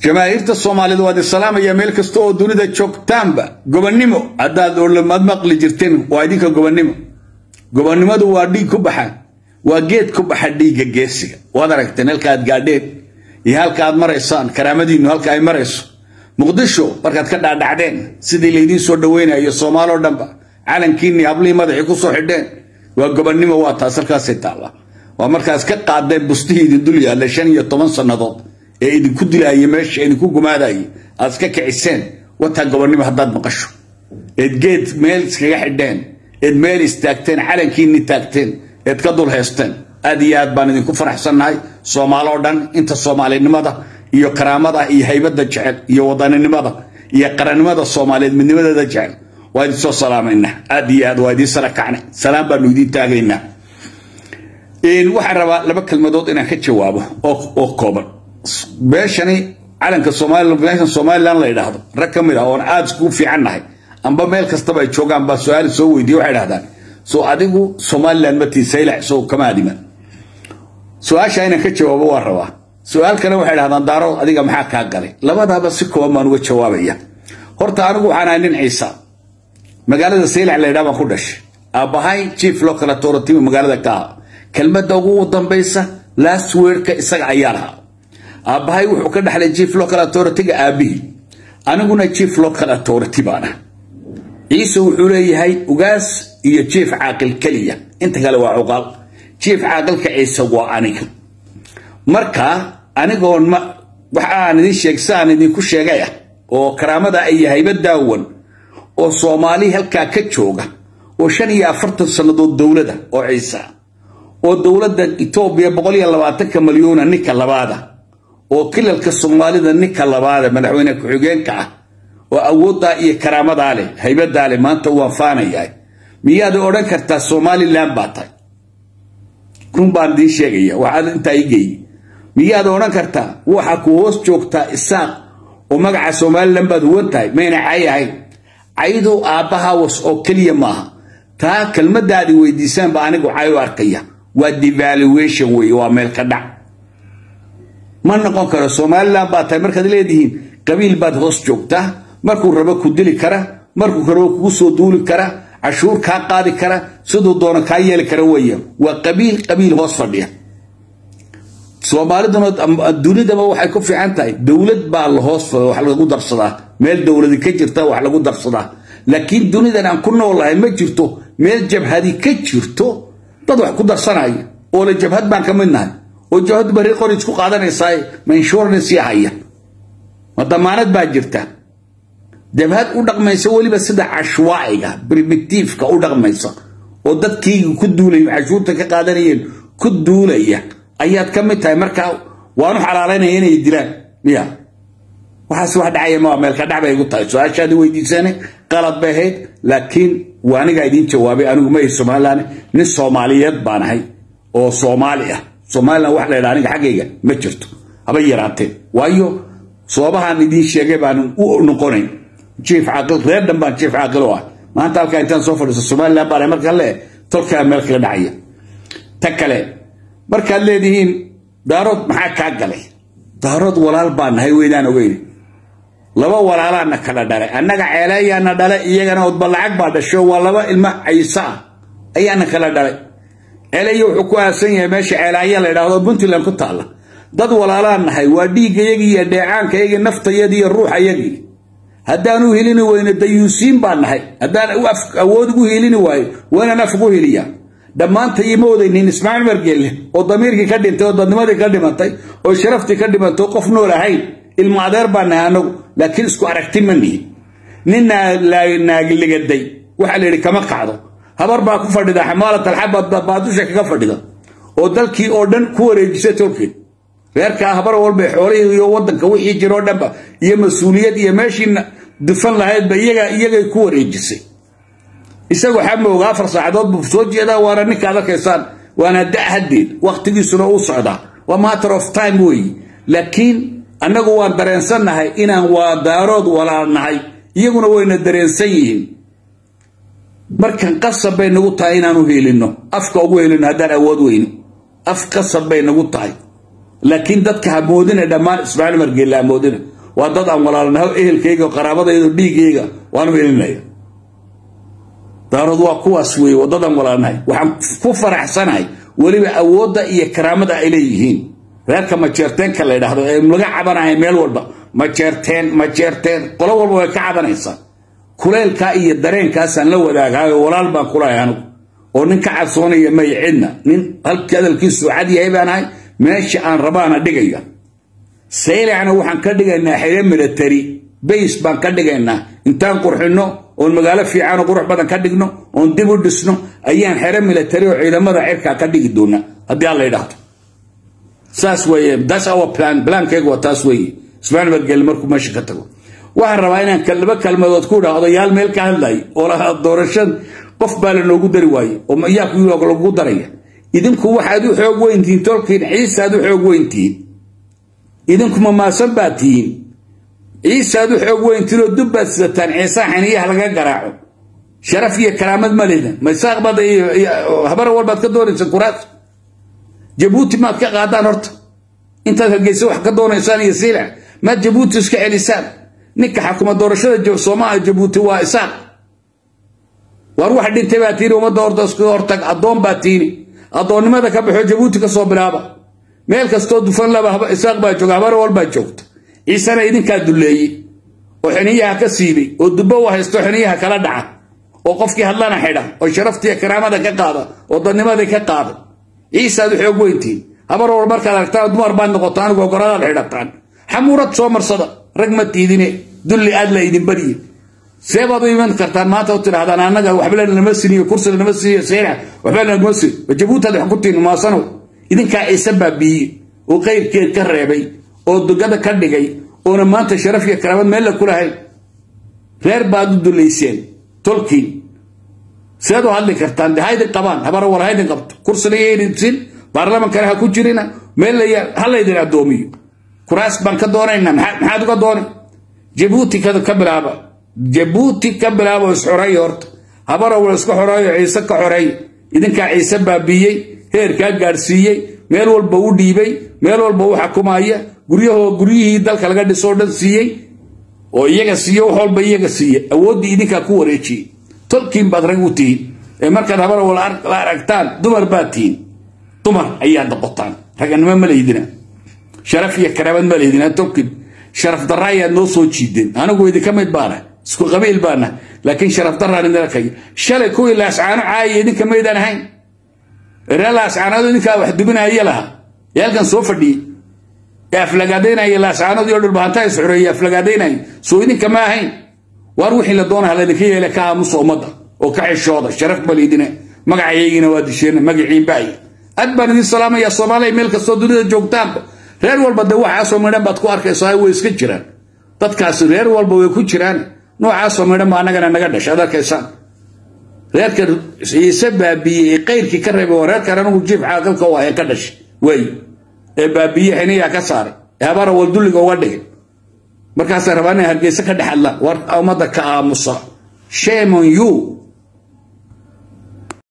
jamaahiirta soomaaliyed waad islaamaya meel kasta oo dunida joogtaanba gobonnimo haddaad olamaad maqli jirteen waa idinka gobonnimo gobonnimadu waa dhiig ku baxa waa geed ku baxa dhiigga geesiga waad aragteen halka aad gaadheen iyo halka aad maraysaan karaamadiinnu halka ay marayso muqdisho markaad ka dhaadhacdeen sidii laydiin soo dhaweynayo soomaaloo dhanba calankiinni hablihii madaxii ku soo xidheen waa gobonnimo waa taas halkaasay taalla waa markaas ka qaadeen bustihii idin dul yaalla shan iyo toban sannadood ee idinku dilaaya meesha idinku gumaadaya aad iska kiciseen wataa gobonnimo haddaad maqasho eed geed meel iskaga xidheen eed meel istaagteen calankiinni taagteen eed ka dul heysteen aad iyo aad baan idinku faraxsannahay soomaaloo dhan inta soomaalinimada iyo karaamada iyo haybadda jecel iyo wadaninimada iyo qarannimada soomaaliyeed midnimadeeda jecel waa idin soo salaamaynaa aad iyo aad waa idiin sara kacnay salaam baanu idiin taagaynaa waxaan rabaa laba kelmadood inaan ka jawaabo oo kooban beeshani calanka somalilan somalilan la yidhaahdo rag ka mid ah oon aada iskugu fiican nahay amba meel kastaba ay joogaan baa su-aal soo weydiiye waxay dhahdaan soo adigu somalilan matii saylac soo kama adiman su-aasha inaan ka jawaabo waa rabaa su-aal kale waxay dhahdaan daarood adiga maxaa kaa galay labadaaba si kooban baan uga jawaabaya horta anigu waxaan ahay nin ciisa magaalada saylac la yidhaha baan ku dhashay aabbahay chief local authority magaalada ka aha kelmadda ugu dambaysa last wordka isaga ayaa lahaa aabbahay wuxuu ka dhexlay chief local authority-ga aabbihii aniguna chief local authority baan ah ciise wuxuu leeyahay ugaas iyo chief caaqil keliya inta kale waa cuqaal chief caaqilka ciise waa aniga marka anigoon ma waxa aan idin sheeg si aan idinku sheegay ah oo karaamada iyo hayba daawan oo soomaali halkaa ka jooga oo shan iyo afartan sannadood dowlada oo ciise ah oo dowladda etoobiya boqol iyo labaatanka malyuuna ninka labaada oo kilalka soomaalida ninka labaada madaxweyne ku-xigeenka ah oo awooddaa iyo karaamadaa leh haybadaa leh maanta waan faanayahay miyaad odhan kartaa somalilan baa tahay run baan idiin sheegaya waxaad intaa ii geeyey miyaad odhan kartaa waxa ku hoos joogtaa isaaq oo magaca somalilan baad huwan tahay mayna cay ahayn caydu aabbaha was oo keliya maaha taa kelmadaadi weydiisaan ba anigu cay u arkaya waa devaluation weeye waa meel ka dhac ma noqon karo somalilan baa tahay markaad leedihiin qabiil baad hoos joogtaa markuu rabo ku dili kara markuu rabo kugu soo duuli kara cashuur kaa qaadi kara siduu doono kaa yeeli kara weeye waa qabiil qabiil hoos fadhiya soomaaliduna dunidaba waxay ku fiican tahay dowlad baa la hoos wax lagu darsadaa meel dowladi ka jirta wax lagu darsadaa laakiin dunidan aan ku noolahay ma jirto meel jabhadi ka jirto dad wax ku darsanaya oo la jabhad baan ka mid nahay oo jabhad bari qori isku qaadanaysaa ma insurance haya ma damaanad baa jirta jabhad u dhaqmaysa weliba sida cashwaaciga primitiifka u dhaqmaysa oo dadkiiga ku duulay cashuurta ka qaadanayeen ku duulaya ayaad ka mid tahay markaa waanu xalaalaynaya inay dilaan miya waxaas wax dhacaya ma meelka dhac bay igu tahay su-aashaadi weydiisane qalad bay ahayd laakiin waa anigaa idiin jawaabay anigu ma somalilan nin soomaaliyeed baan ahay oo soomaali ah somalilan wax la ydhaha aniga xaggayga ma jirto haba yaraateen waayo soobahaan idiin sheegay baan u noqonayn jief caaqil reer dhan baan jief caaqil oo ah maanta halkaa intaan soo fadhiiso somalilan baan marka le tolkaa meel kaga dhacaya ta kale markaad leedihiin daarood maxaa kaa galay daarood walaal baan nahay weydaan ogeyn laba walaalaana kala dhalay annaga ceeleeyaana dhalay iyagana odba lacag baa dhasho waa laba ilmo ciise ah ayaana kala dhalay ceeleeya wuxuu ku aasan yahay meesha ceelaanya la ydhahdo puntland ku taalla dad walaalaan nahay waa dhiiggayagii iyo dheecaankayagii naftayadii iyo ruuxayagii haddaan u helini weyno dayuusiin baan nahay haddaan awood ugu helini waayo waa inaan af ugu heliyaa dhammaantay ima odaynin ismaaciil margeelle oo damiirkii ka dhintay oo dadnimadii ka dhimatay oo sharaftii ka dhimantay oo qof nool ahayn ilma adeer baan nahay anagu laakiin isku aragti ma nihin nin naagiligaday waxaa la yidhi kama kacdo habar baa ku fadhida xamaalat alxabad baadusha kaga fadhida oo dalkii oo dhan ku wareejisa tolkeed reerkaa habar walba xoolihii iyo wadanka wixii jiroo dhanba iyo mas-uuliyad iyo meeshii dufan lahaydba iyaga iyagay ku wareejisay isagu xamowga afar saacadood buu soo jeedaa waana ninkaad arkaysaan waana da haddeed wakhtigiisuna u socdaa waa matter of time weeye laakiin annagu waan dareensannahay inaan waa daarood walaalnahay iyaguna wayna dareensan yihiin markan qasab bay nagu tahay inaanu helinno afka ugu helinno haddaan awood weyno af qasab bay nagu tahay laakiin dadka ha moodina dhammaan ismaaciil margeelle ha moodina waa dad aan walaalnaho ehelkayga qaraabadayda dhiigayga waanu ilinaya daarood waa kuwaas weeye waddadan walaalnahay waxaan ku faraxsanahay weliba awoodda iyo karaamada ay leeyihiin reerka majeerteenka la yidhaahdo ee laga cabanaya meel walba majeerteen majeerteen qolo walba way ka cabanaysaa kuleylkaa iyo dareenkaasaan la wadaagaayo walaal baan kulahay anigu oo nin ka cabsoonaya may cidna nin halkii hadalkiisu cad yahay baan ahay meesha aan rabaana dhigaya saylacna waxaan ka dhigaynaa xire military base baan ka dhigaynaa intaan qurxinno oon magaalo fiican oo qurux badan ka dhigno oon dib u dhisno ayaan xere military oo ciidamada cirkaa ka dhigi doonaa haddii alla yidhaahdo saas weeye that's our plan plankaygu waa taas weeye ismaaciil margeelle markuu meesha ka tago waxaan rabaa inaan laba kalmadood ku idhaa odayaal meel ka hadlay oo lahaa doorashan qof baa lanoogu dari waaye oo yaa ku lagu daraya idinku waxaad u xoog weyntihiin tolkiin ciisaad u xoog weyntihiin idinku mamaasan baa tihiin ciisaad u xoog weyntihiin oo dubbaad sidataan ciisaa xaniyaha laga garaaco sharaf iyo karaamad ma lehdan maysaaq baad habar walbaad ka doonaysa kuraas jabuuti maad ka qaadaan horta intaad hargeysa wax ka doonaysaan iyo siilac maad jabuuti iska celisaan ninka xakuma doorashada soomaaliya jabuuti waa isaaq waar wax dhintay baa tiini ummadda horta iskaga hortag addoon baa tiini addoonnimada ka baxo jabuuti ka soo bilaaba meel kastoo dufan laba isaaq baa jooga habar walbaa joogta ciisena idinkaa dulleeyey oo xiniyaha ka siibay oo dubbo u haysto xiniyaha kala dhaca oo qofkii hadlana xidha oo sharaftiiyo karaamada ka qaada oo dadnimadii ka qaada ciisaad u xoog weyntiin habar wal markaad aragtaan dumar baad noqotaan gogoradaad xidhataan xamuurad soo marsada rag ma tiidine dulli aad la idin bariye see baad u iman kartaan maanta u tidhahdaan annaga waxba lanama siniyo kursi lanama siniyo seena waxba lanama sin jabuutaad wax ku tihin maasanow idinkaa ciise baabiiye oo qayrkeed ka reebay oo dugada ka dhigay oona maanta sharaf iyo karaamad meel la ku lahayn reer baad u dullayseen tolkiin seed u hadli kartaan de haydin qabaan habara war haydin qabto kursina yaydin sin baarlamankana ha ku jirina meel la ha laydin addoomiyo kuraas baan ka doonaynaa maxaad uga doonay jabuuti ka bilaaba jabuuti ka bilaaba isxoreeya horta habara wal iska xoreeyo ciise ka xoreey idinkaa ciise baabiiyey heerkaa gaadhsiiyey meel walba u dhiibay meel walba u xakumaya guryahoo guryihii dalka laga dhisoo dhan siiyey oo iyaga siiye wax walba iyaga siiye awooddii idinkaa ku wareejiyey tolkiin baad rag u tihiin ee markaad habara wal la aragtaan dumar baad tihiin dumar ayaad noqotaan raganimo ma laydina sharaf iyo karaamad ma laydina tolkiin sharaf darra ayaad noo soo jiideen anigu idinka mid baana isku qabiil baana laakiin sharaf darraan idin arkaya shalay kuwii laascaano caayaya idinka maydaan ahayn reer laascaanood idinkaa wax dubinaya laha ee halkan soo fadhiyey ee aflagaadaynaya laascaanood iyo dhulbahantaa isxoreeye aflagaadaynaya soo idinka ma ahayn waar wixii la doonaha laydinka yeela ka aamusa ummadda oo ka xishooda sharaf ba laydina magacayaygina waa disheen magaciin baay aad baan idin salaamaya soomaaliya meel kastoo dunida joogtaanba reer walba de waxaasoo midhan baad ku arkaysaa way iska jiraan dadkaasi reer walba way ku jiraan noocaasoo midhan ba annagana naga dhashay ad arkaysaan reerka ciise baabiiyey ee qayrkii ka reebay waa reerkan anigu jiif caaqilka u ah ee ka dhashay wey ee baabiiye xiniyaa ka saaray ee habara waldulliga uga dhigay markaasay rabaa inay hargeysa ka dhex hadlaan war ummadda ka aamusa shame on you